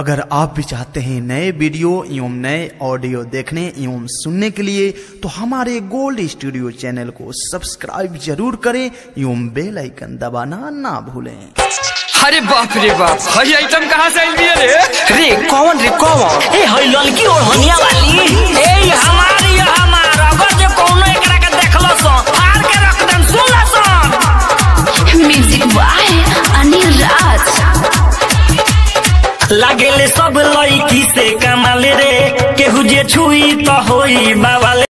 अगर आप भी चाहते हैं नए वीडियो एवं नए ऑडियो देखने एवं सुनने के लिए तो हमारे गोल्ड स्टूडियो चैनल को सब्सक्राइब जरूर करें एवं बेल आइकन दबाना ना भूलें अरे बाप रे बाप हई आइटम कहाँ से आई है रे रे कौन रे कौन ए हई लड़की ओढ़निया वाली ए ये हमारी ये हमारा अगर जो कोनो एकरा के देखलो सो फाड़ के रख देन सुन ला सो म्यूजिक बाय अनिल राज लागेले सब लड़की से कमाल रे केहू जे छुई तो होई बाबा